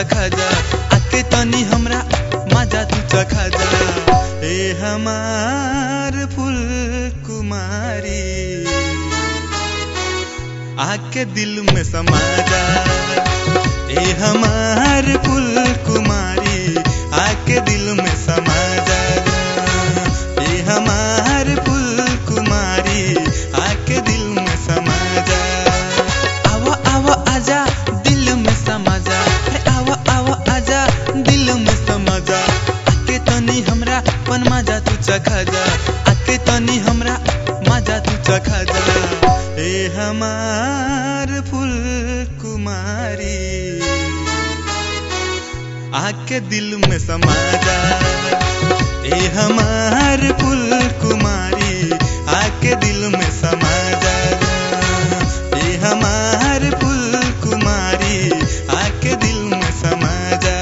चखा जा आके तनी हमरा मजा तू चखा जा ए हमार फूल कुमारी आके दिल में समा जा ए हमार फूल कुमारी आके दिल में समा जा ए हमार फूल कुमारी आके दिल में समा जा आवा आवा आजा दिल में समा जा अरे आवा आवा आजा दिल में समा जा आके तनी हमरा पन मजा तू चखा जा आके तनी हमरा मजा तू चखा जा ए हमार फूल कुमारी आके दिल में समा जा ए हमार फूल कुमारी आके दिल में समा जा ए हमार फूल कुमारी आके दिल में समा जा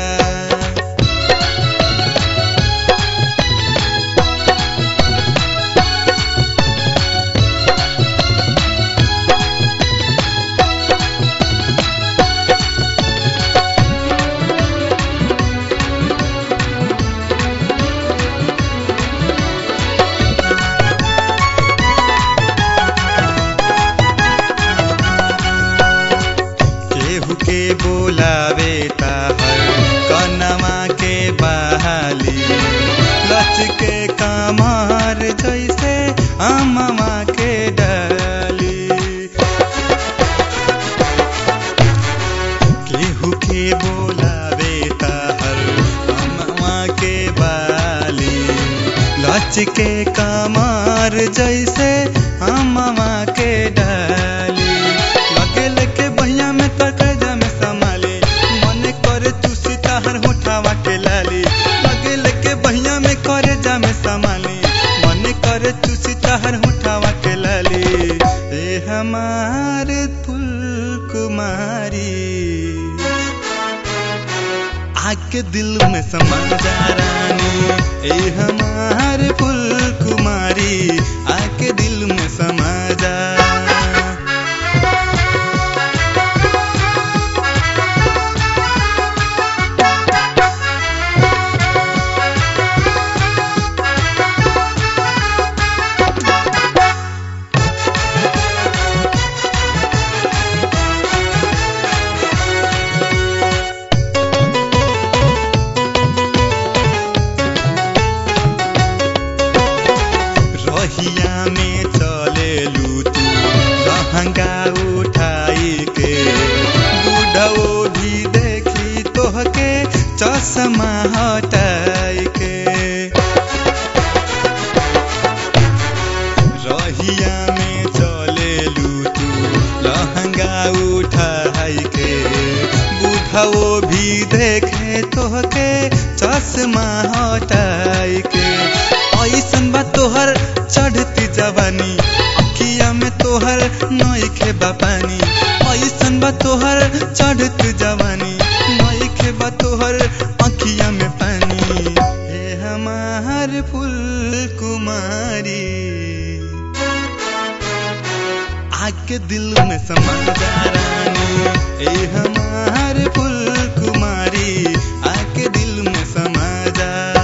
केहू के बोलावे ताहर कनमा के बहाली लच के कमर जैसे अममा के डाली केहू के बोलावे ताहर अममा के बाली लच के कमर जैसे अममा के डाली लगे लेके बहिया में तकजा में संभाली मन करे तू सिताहर होठावा के लाली लगे लेके बहिया में करे जा में संभाली मन करे तू सिताहर होठावा के लाली ए हमार फूल कुमारी आके दिल में समा जा रानी ए हमार फूल कुमारी आके दिल में समा जा रहिया में चले तू लहंगा उठाई के बुढ़ो भी देखी तोहके चश्मा हटाई के रहिया में चले तू लहंगा उठाई के बुढ़ो भी देखे तोहके चश्मा हटाई के ऐसन बा तोहर चढ़ती जवानी अखिया में तोहर नईखे बा पानी ऐसन बा तोहर चढ़ती जवानी नईखे बा तोहर अखिया में पानी हे हमार फूल कुमारी आके दिल में समा जा रानी ए हमार फूल कुमारी आके दिल में समा जा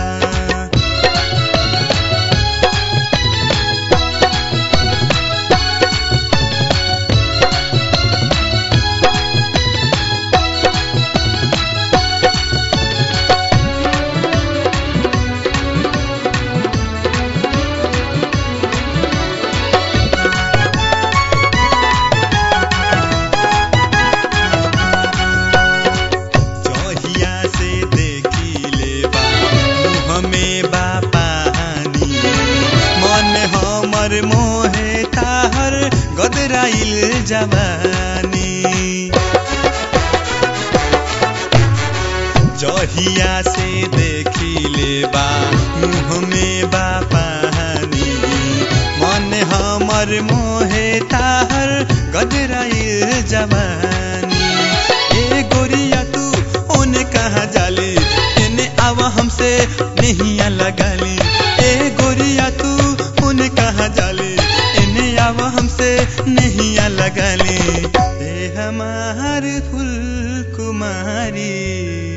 जहिया से देखी ले बा मुँह में बा पानी मन हमर मोहे ताहर गदराइल जवानी जहिया से देखी ले बा मुँह में बा पानी मन हमर मोहे ताहर गदराइल जवानी ए गोरिया तू ओने कहाँ जाली एने आवा हमसे नहिया लगाली ए गोरिया तू ओने कहाँ जाली एने आवा हमसे नहिया लगाली ए हमार फूल कुमारी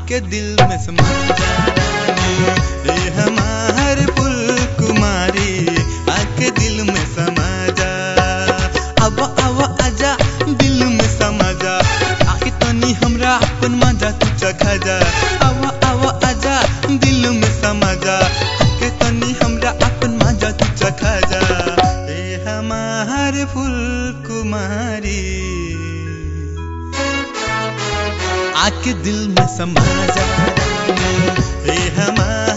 आके दिल में समा जा रानी ए हमार फूल कुमारी आके दिल में समा जा अब अब आजा दिल में समा जा आके तनी हमरा अपन मजा तू चखा जा अब अब आजा दिल में समा जा आके तनी हमरा अपन मजा तू चखा जा ए हमार फूल कुमारी आके दिल में समा जा ए हमार